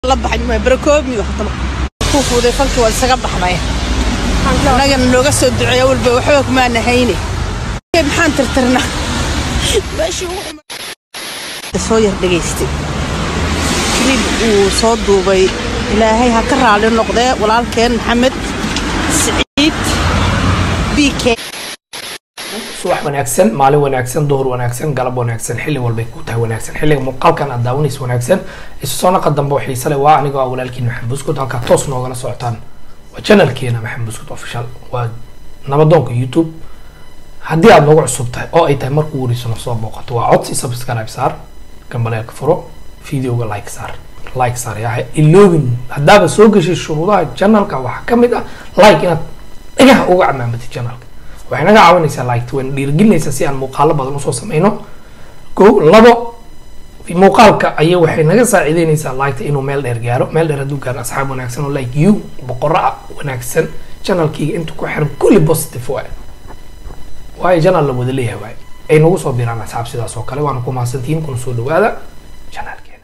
la baxay barakoobi ku fuuday falkii waa isaga baxnay annagana nooga soo duceeya walba waxba kumaana hayne maxaan tirtirna soo yar dhegaystay kilib uu soo duubay ilaahay ha ka raali noqdee walaalkeen maxamed siciid b k subax wanaagsan maalin wanaagsan duhur wanaagsan galab wanaagsan xilli walbay ku tahay wanaagsan xilliga muuqaalkan aad daawanaysa wanaagsan isu soo naqa dambe oo xiise leh waa anigoo ah walaalkiin maxamed buskud halkaa toos noogala socotaan waa channelkeena maxamed buskud official waa nabadoonka youtube haddii aad noogu cusub tahay oo ay tahay markuu wariisano soo booqato waa codsi subscribe saar gambaleelka furo videoga like saar like saar yahay iloobin haddaaba soo gashay shuruudaha channelka waxaa ka mid ah like inaad dhagaha uga camaamatid channelka waxay naga caawinaysaa liked wayna dhiirigelinaysaa si aan muuqaalo badan usoo sameyno ko labo muuqaalka aya waxay naga saacideynaysaa liketa inuu meel dheer gaaro meel dheer hadduu gaaro asxaab wanaagsan oo like you boqorro ah wanaagsan channelkiiga inta ku xiran kulli positive waay waayo channel la wada leeyahay waay ay nagu soo biraan asxaab sidaas oo kale waana ku mahadsantihiin kuna soo dhawaada channelkeena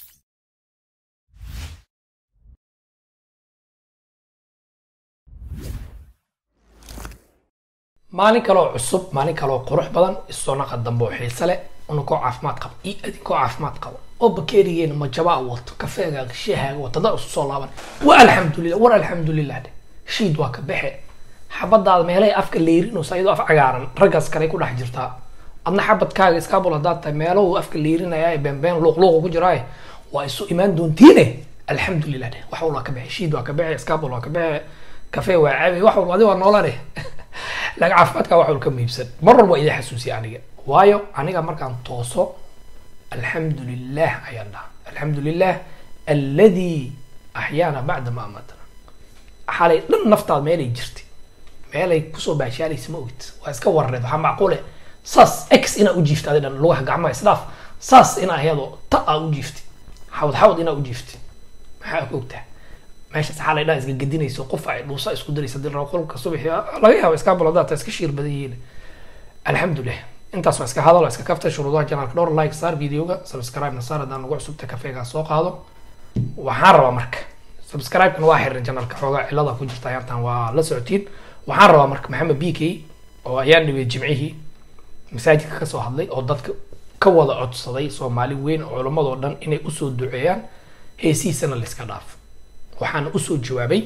maalin kaloo cusub maalin kaloo qurux badan isoo naqa dambe oo xiise leh unakoo caafimaad qaba iyo adinkoo caafimaad qaba oo bakeerigeena majabaa wato kafeegaaga shahaaga wato dad isu soo laaban wa alxamdulilah war alxamdulilah de shiid waa ka baxe xabadaada meelahay afka leerinayso ayadoo af cagaaran raggaas kale ku dhex jirtaa adna xabadkaaga iskaabul haddaad tahay meelahu afka leerinaya ee beenbeen luuqluuqa ku jiraaye waa isu imaan doontiine alxamdulilah de wax walba ka baxe shiid waa ka baxe iskaabul waa ka baxe kafee waa cabi wax walba adi waa noolane laakiin caafimaadka wax walka muhiimsan mar walba idin xasuusiya aniga waayo aniga markaan tooso alxamdu lilah ayaan dhaha alxamdu lilah alladii axyaana bacda ma amatana xalay dhan naftaada meelay jirtay meelay kusoo baashaalaysa ma ogid waa iska warareed waxaa macquule saas x inaa u jiiftay adi dhan lugaha gacmaha isdhaaf saas inaa ayadoo ta aa u jiiftay xawd xawd inaa u jiiftay maxaa ku ogtaha meeshaas xalay dhan isga gedinayso qof ay dhuusa isku daraysa dil qolka subaxi laga yaabo iska baladaata iska shiir badan yihiin alxamdulilah intaas waa iska hadal waa iska kaftay shuruudaha janaalka dhowr like saar videoga subscribe na saar haddaan nagu cusubta kafeegaa soo qaado waxaan rabaa marka subscribe-kana waa xiran janaalka xoogaa cilada ku jirta ayaantan waa la socotiin waxaan rabaa marka maxamed b k oo ayaan dhibay jimcihii masaajidka kasoo hadlay oo dadka ka wada codsaday soomaali weyn oo culamadoo dhan inay usoo duceeyaan heesihiisana layska dhaafo waxaana usoo jawaabay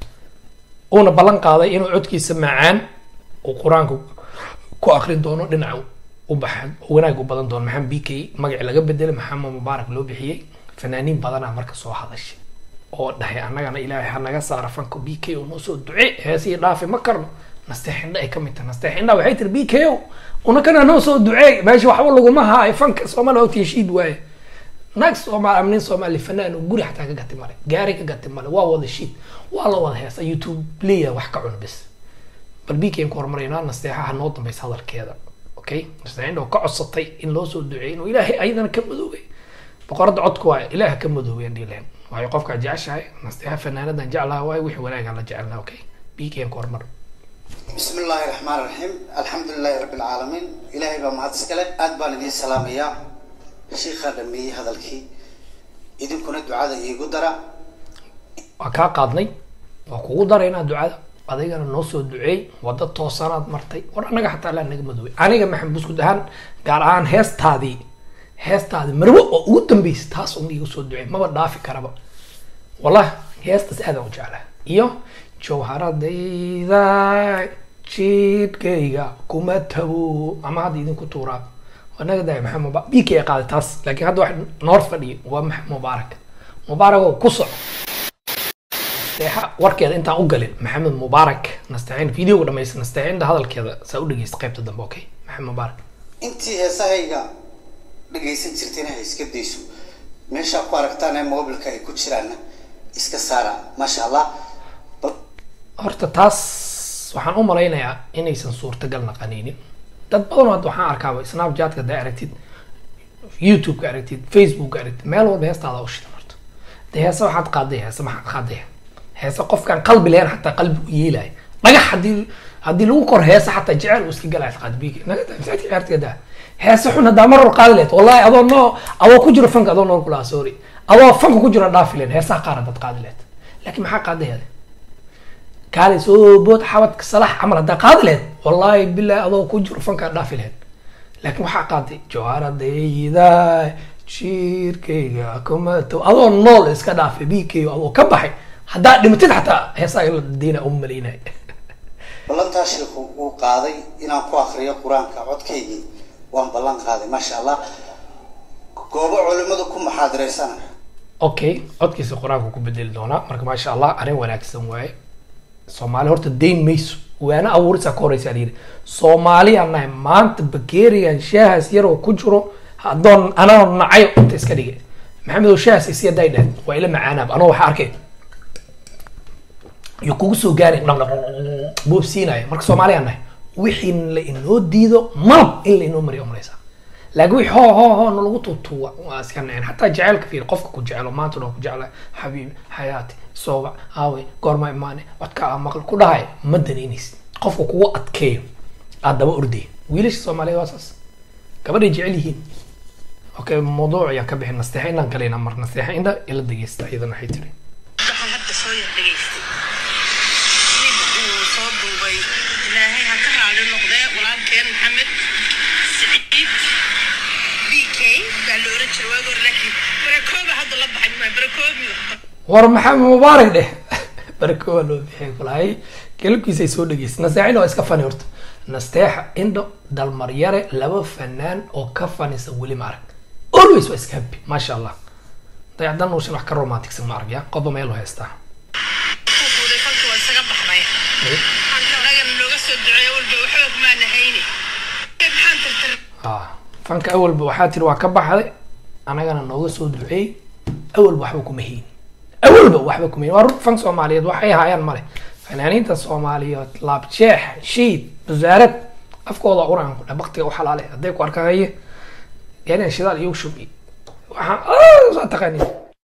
uuna ballan qaaday inuu codkiisa macaan uu qur-aanka ku akrin doono dhinaca u baxa wanaag u badan doono maxamed b k magaci laga bedelay maxamed mubaarak loo bixiyey fanaaniin badanaa marka soo hadashay oo dhahay annagana ilaahay ha naga saara fanka b k oo noo soo duce heesihii dhaafi ma karno nasteexindha ay ka mid tahay nasteexindha waxay tiri b k o unakana noo soo duceey meesha waxba laguma haayo fanka soomaaliya ogta heshiid waaye naag soomaali amnin soomaali fanaan oo guri xataa ka gati male gaari ka gati male waa wada shiid waa la wada heesa youtube leeyahay wax ka cun bis bal bkn ku hormaraynaa nasteexaha noo dambaysa hadalkeeda okay nasteexinda oo ka codsatay in loo soo duceeyo inuu ilaahay ayadana ka madoobay boqorada codka waayo ilaaha ka madoobay aan dhihi lahayn waayo qofkaa jeceshahay nasteexa fanaanadan jeclaha waayo wixii wanaagaan la jecelnaa okay bkn ku hormar بسم الله الرحمن الرحيم الحمد لله رب العالمين إلهي بما هذا سكله أدبان دي سلام يا شيخ دمي هذا الكي إذن كنا دعاء يقدر waa kaa qaadnay waa kugu daraynaa ducada adigana noo soo duceey wada toosanaad martay war anaga xataa alla naga madoobay aniga maxamed buskud ahaan gaar ahaan heestaadii heestaadii marwo oo ugu dambeysay taas un igu soo duceey maba dhaafi karaba wallah heestaas aadaan u jeclaa iyo jawharadayda jidhkayga kuma tabo ama hadda idinku tuuraa anaga daaya maxamed muba b k qaaday taas laakiin hadda wax noor fadhiya waa maxamed mubaarak mubaarak oo ku soco nasteexa warkeeda intaan u galin maxamed mubaarak nasteexin videoga dhamaysta nasteexinda hadalkeeda saa u dhegeysta qaybta dambe okay maxamed mubaarak intii heesahayga dhagaysan jirtayna ha iska dayso meeshaa ku aragtaan ee mobilka ay ku jiraanna iska saara maasha allah bal horta taas waxaan u malaynayaa inaysan suurtagal naqanaynin dad badan oo hadda waxaan arkaaba snapchatka haddaa aragtid youtube-ka aragtid facebook-ka aragtid meel walba heestaada u shidan horta de heese waxaad qaaday heese maxaad qaaday heese qofkaan qalbi lahayn xataa qalbi u yeelaya dhagax haddii haddii lagu kor heese xataa jecel uu iska galaya qaad biig naga daa masaajidka ciyaartiga daa heese xun haddaa mar hor qaadi lahayd wallahi adoo noo adoo ku jiro fanka adoo nool kulaha sorry adoo fanka ku jiro dhaafi leen heesaha qaar haddaad qaadi leed laakiin maxaa qaadaheeda kaale soo bood xabadka salax camal haddaa qaadi leed wallaahi bilahi adoo ku jiro fankaa dhaafi leed laakiin waxaa qaaday jawaaradayda jiirkayga kumato adoo nool iska dhaafay biigkayga adoo ka baxay haddaa dhimatid xataa heesaha ila diina u malaynay ballantaa sheikhu uu qaaday inaan ku akriyo qur-aanka codkaygii waan ballan qaaday maasha allah goobo culimadu ku maxaadiraysana okay codkiisa qur-aanka ku bedeli doonaa marka maasha allah arrin wanaagsan waaye soomaali horta dayn mayso waana abuurisa ka horeysa alayidhi soomaaliya nahay maanta bakerigan shaahaas yaroo ku jiro hadoon anaa nacayo inta iska dhige maxamedow shaahaas isi haday dheh waa ila macaanaab anoo waxa arkay iyo kugu soo gaari boobsiinayo marka soomaaliya nahay wixii la inoo diido malab in la inoo mariyo umalaysaa laakiin wixii hoo hoo hoo nalagu tuutuuwa waa iska naceen xataa jaceylka fiir qofka ku jecelo maanta dhan ku jecla xabiibi xayaati sooba aawe goorma imaane codka aa maqal ku dhahay ma danaynaysid qofka kugu adkeeyo aad daba ordaya wiilasha soomaaliyeed waa saas gabadhay jecel yihiin okay mawduuc ayaan ka bixin nasteexa inaan galayna mar nasteexa indha ila dhegeysta iyadana waxay tiri waxaan hadda soo yar dhegaystay nin uu soo duubay ilaahay ha ka raali noqdee walaalkeen maxamed siciid b k baa la oran jiray waagi hore laakiin barakooba hadda la baxay maa barakoobi war maxamed mubaarak dheh barako waa loo bixiyay kulahay kelabkiisay soo dhegeystay nasteexina waa iska fani horta nasteexa indho dalmaryare laba fanaan oo ka fanisa weli ma arag always waa iska happy maasha allah dayacdan nuushan wax ka romanticsan ma arag ya qofba meel u haystaa ku guuday falka waa isaga baxnay waxaan anagana looga soo duceeyo walba waxba kumaana hayni maxaan tirtir ah fanka awalba waxaa tiri waa ka baxday anagana nooga soo duceey awalba waxba kuma hayni awalba waxba kuma hayni waa run fan soomaaliyeed waxay haayaan male fanaaniinta soomaaliyeed laabjeex shiid wasaarad afkooda quraan ku baktiga u xalaale hadday ku arkaan haye gaarigan shidaal iyo shubi waxaan soo taqaanin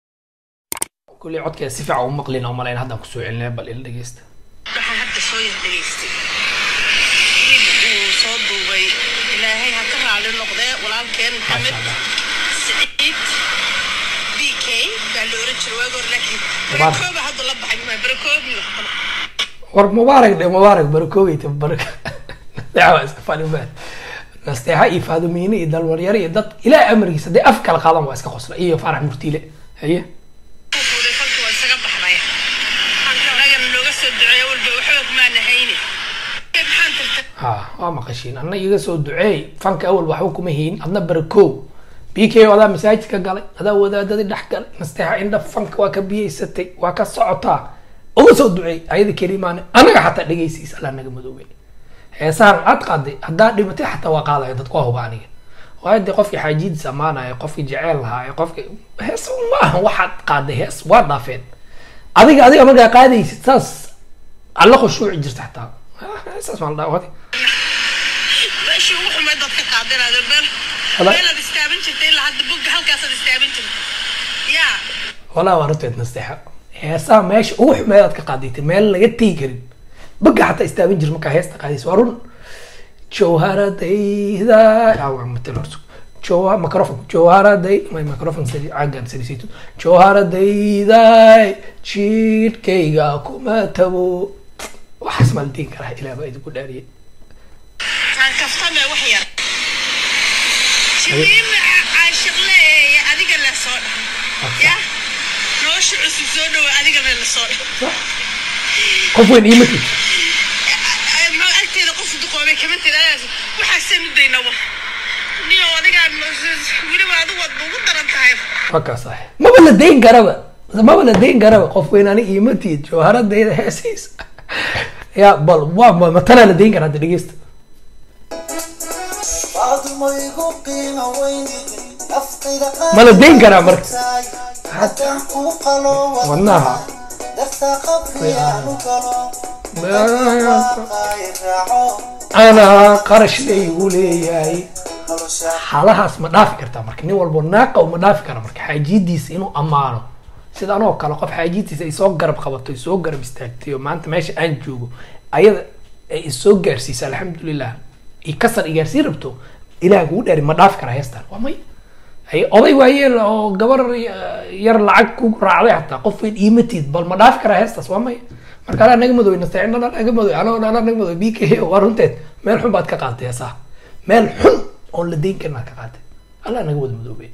kulli codkeeda si fiican u maqlin oo malayn haddaan kusoo celinaya bal ila dhegeysta waxaan hadda soo yar dhegaystay nin uu soo duubay ilaahay ha ka raali noqdee walaalkeen maxamed Maasha Allah. siciid b k baa la oran jiray waagi hore laakiin Mubaarak. barakooba hadda la baxay maa barakoobi war mubaarak dhe mubaarak barakoobeyta baraka nasteexa waa iska fani baa nasteexa iyo faadumiine iyo dalwaryare iyo dad ilaa amarkiisa hadday af kala qaadan waa iska qosla iyo faarax murtiile haye ku guuday falka waa isaga baxnay waxaan anagana looga soo duceeyo walba waxba kumaana hayni maxaan tirtir ha waa maqashiin anna iga soo duceey fanka awal waxba kuma hayin adna barakoow b k adaa masaajidka galay adaa wadaadadii dhex galay nasteexa indha fanka waa ka biyeysatay waa ka socotaa uga soo duceey ayada kelimaane anaga xataa dhegeysiis allaa naga madoobay heesahan aad qaaday haddaa dhimatay xataa waa qaadaya dadku waa huba aniga waayo dee qofkii xaajidiis ammaanaya qofkii jeceel lahaa qofkii hees ma aha waxaad qaaday hees waa dhaafeen adiga adiga markaa qaadaysid saas alla khushuuci jirta xataa heesaas maa la dhaawadi meeshii ugu xumeyd baad ka qaadanaada meel Wala- meelaad istaaban jirtay ilaa hadda bugga halkaasaad istaaban jirtay yaa walaa waa runteed nasteexa heesaha meesha ugu xumeed aad ka qaadaytay meel laga tegi karin baga xataa istaabin jir markaa heesta qaadaysa waa run jawharadayda awa matal horso jawha microphone jawharaday my microphone sari caagan sarisayto jawharadayda jiidhkayga kuma tabo waxaas maa la degi karaa ilaah baa idinku dhaariyay aan kaftame wax yar jimiima caashiqleeya adiga la soo dhahay ya nolosha cusub soo dhawa adigana la soo dhahay qof weyn iima tid maxaa agteeda qof duqoobay kama tiraadaas waxaasaan u daynaba niyo adigaan weliba adigu waad ugu daran tahay waa kaas ah maba la dayn karaba maba la dayn karaba qof weyn ani iima tid jawharadayda heesiis ya bal waa ma- matanaa la dayn karaa hadda dhegeysta ma la dayn karaa marka wadnaha anaa qarash laygu leeyahay xaalahaas ma dhaafi kartaa marka nin walbo naaqa ma dhaafi kara marka xaajidiisa inuu ammaano sida anoo kale qof xaajidiisa ay soo garab qabato ay soo garab istaagtay oo maanta meesha aan joogo ayada ay isoo gaarsiisa alxamdulilah i kasar i gaarsiin rabto ilaah kugu dhaari ma dhaafi kara heestan waa may hay oday waayeel oo gabar yar lacag ku raacday xataa qof weyn iimatid bal ma dhaafi karaa heestaas waa maya marka alaa naga madow nastaciin alaa naga madow anoo alaa naga madow b k waa runteed meel xun baad ka qaatay heesaha meel xun oon la deyn karin aad ka qaatay alaa naga wada madoobey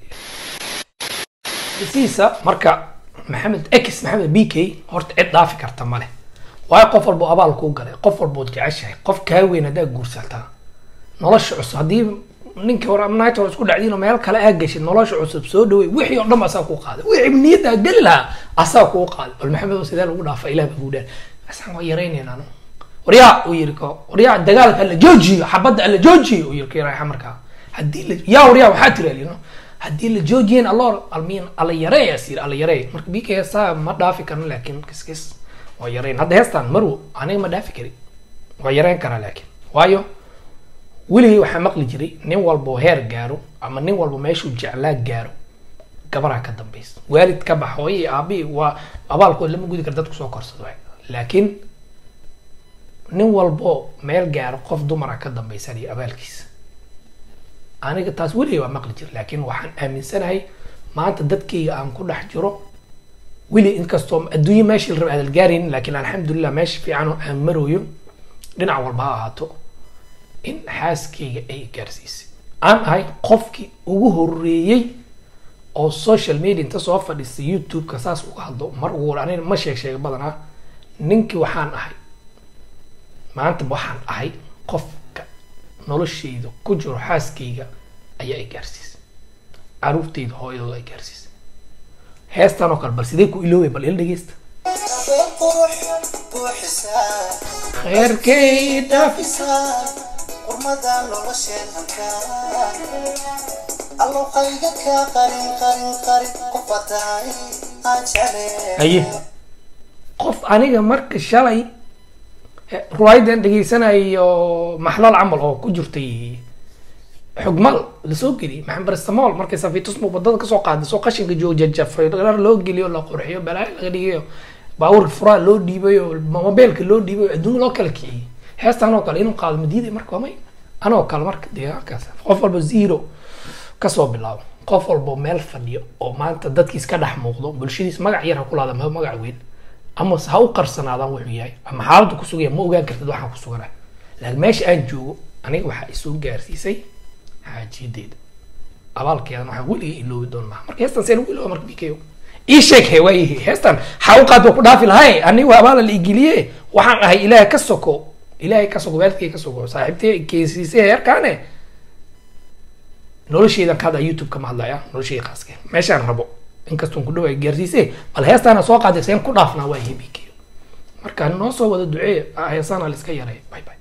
siisa marka maxamed x maxamed b k horta cid dhaafi karta male waayo qof walbo abaal kuu galay qof walbood jeceshahay qof kaa weyn haddaa guursataa nolosha cusub haddii ninka hore amnaayta hore isku dhacdiin oo meel kale aa gashay nolosha cusub soo dhawey wixii oo dhan ba asaa kuu qaaday wixii niyaddaa geli lahaa asaa kuu qaaday bal maxamed oo sidee lagu dhaafa ilah baa guudhaan asaan waa yaraynayn anu waryaa uu yiri ko waryaa dagaalka alla joojiyo xabadda alla joojiyo uu yiri ka yaraa markaa haddii la yaa waryaa waxaa tiri alino haddii la joojiyeen alloor almiin alla yareeya sir alla yareey marka bika heestaa ma dhaafi karno laakiin kiskis waa yareyn hadda heestaan marwo aniga ma dhaafi kari waa yareyn karaa laakiin waayo weligay waxaa maqli jiray nin walbo heer gaaro ama nin walbo meeshuu jeclaa gaaro gabaraa ka dambaysa waalid ka bax hooye iyo aabii waa abaalkood lama gudi kara dadku soo korsado waay laakiin nin walbo meel gaaro qof dumara ka dambaysanaya abaalkiisa aniga taas weligay waa maqli jira laakiin waxaan aaminsanahay maanta dadkayga aan ku dhex jiro weli inkastoo adduunye meeshii la raba aadal gaaraynin laakiin alxamdulilah meesha fiican oo aan marooyo dhinac walba ha ahaato in xaaskayga ay gaarsiisay aan ahay qofkii ugu horeeyey oo social media inta soo fadhiistay youtube-ka saas uga hadlo mar ugu hore aniga ma sheeg sheega badanaa ninkii waxaan ahay maanta waxaan ahay qofka noloshayda ku jiro xaaskayga ayaa ay gaarsiisay caruurtayda hooyadooda ay gaarsiisay heestan oo kale bal sidee ku iloobay bal ila dhegeysta kheerkay dhaafis qurmada nolosheen hankaa alloqayga kaa qarin qarin qarin qofa tahay aan jecleen haye qof aniga marka shalay ruwaayadan dhegeysanayo maxlal camal oo ku jirtay xugmal lasoo geliyay maxamed barastamool markay safiitusmu wadada kasoo qaaday soo qashinka joojajafay dhar loo geliyo la qurxiyo balaayo laga dhigayo baabuurka furaa loo dhiibayo mobeelka loo dhiibayo adduun loo kala kiciyay heestan oo kale inuu qaado madiiday marka may anoo kale marka deegaankaas qof walba zero kasoo bilaabo qof walba meel fadhiyo oo maanta dadkiis ka dhex muuqdo bulshadiis magac yar ha ku laada ma magac weyn ama ha u qarsanaadaan wuxuu yahay ama xaaladdu ku sugaya ma ogaan kartid waxaan ku suganaa laakiin meesha aan joogo aniga waxaa isoo gaarsiisay xaajiyadeeda abaalkeedan waxaa weligay iloobi doon maha marka heestan seen ugu ilooba marka bikayo ii sheeg he waayihi heestan xaa u qaad waa ku dhaafi lahay aniga waa abaala la igeliye waxaan ahay ilaahay ka soko ilaahay ka soko waalidkay ka soko saaxiibtay keysiisay heerkaane nolosheydan ka hadlaa youtube kama hadlaya nolosheyda khaaskeen meeshaan rabo inkastoon ku dhawaay gaarsiisay bal heestaana soo qaaday seen ku dhaafnaa waa hebikeyo marka noo soo wada duceeya heesaana la iska yareeya bye bye